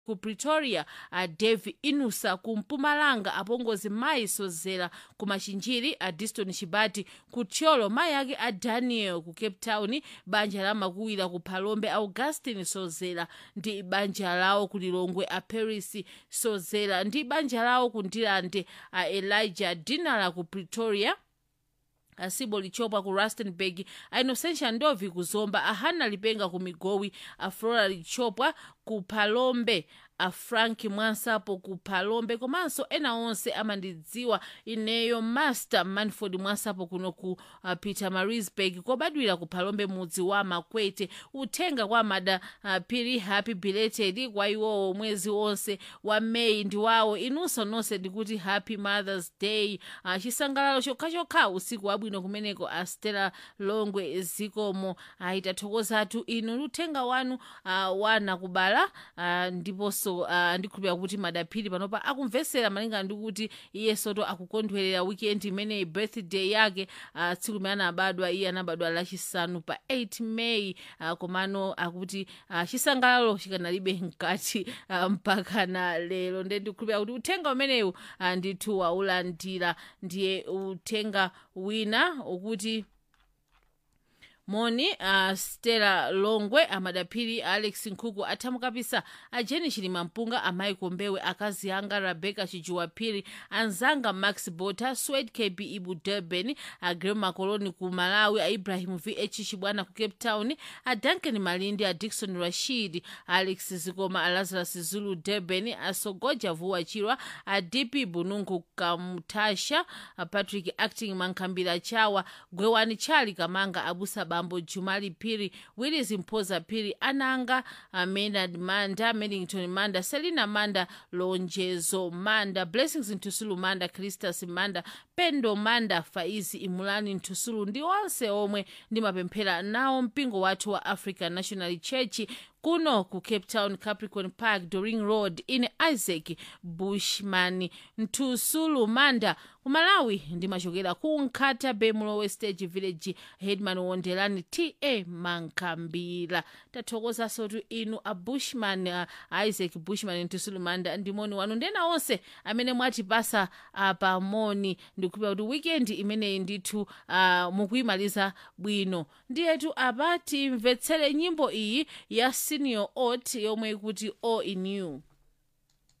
ku pretoria a dave inusa ku mpumalanga apongozi mayi sozera ku machinjiri a diston chibati ku thyolo mayi ake a daniel ku cape town banja la makuwira ku phalombe augustin sozera ndi banja lawo ku lilongwe a paris sozera ndi banja lawo ku ndilande a elijah dinala ku pretoria asibo lichopwa ku rustenburg a innocentia ndovi ku zomba a hannah lipenga ku migowi a flora lichopwa ku phalombe a frank mwansapo ku phalombe komanso ena onse amandidziwa ineyo master manford mwansapo kuno ku uh, peter marisburg kobadwira ku phalombe mudzi wa makwete uthenga kwa mada uh, phiri happy belated kwa iwowo mwezi wonse wa meyi ndi wawo inunso nonse ndikuti happy mothers day uh, chisangalalo chokhachokha usiku wabwino kumeneko a stella longwe zikomo uh, itathokozatu inu uthenga wanu uh, wana kubala uh, ndiponso uh, ndikhulupira kuti madaphiri panopa akumvesera malingana ndi kuti iye soto akukondwerera weekend imeneyi birthday yake uh, tsiku limene anabadwa iye anabadwa lachisanu pa 8 may uh, komano akuti uh, chisangalalo chikanalibe mkati uh, mpaka na lero nde ndikhulupira kuti uthenga umenewu uh, ndithu waulandira ndiye uthenga wina ukuti moni uh, stella longwe amadaphiri alex nkhuku athamukapisa a jeni chilima mpunga amayi kombewe akazi anga rebecca chijuwaphiri anzanga max bota swed kb ibu durban a grema coloni ku malawi a ibrahim vh chibwana ku cape town a duncan malindi a dikson rashid a alex zikoma a lazarus zulu durban a sogoja vuwa chirwa a dp bunungu kamutasha a patrick acting mankhambira chawa gwewani chali kamanga abusa bambo jumali phiri willis mphoza phiri ananga uh, maynard manda medington manda selina manda lonjezo manda blessings ntusulu manda cristas manda pendo manda faizi imulani ntusulu ndi onse omwe ndimapemphera nawo mpingo wathu wa african national church kuno ku cape town capricorn park doring road ine isaac bushman ntusulu manda ku malawi ndimachokera ku nkhata bay mulowe stage village headman wondelani ta mankhambira tathokozanso tu inu a bushman uh, isaac bushman ntusulu manda ndimoni wanu ndena onse amene mwatipasa apa moni ndikuphera kuti weekend imeneyi ndithu uh, mukuyimaliza bwino ndiyetu apa timvetsere nyimbo iyi ya senior ot yomwe ikuti all in you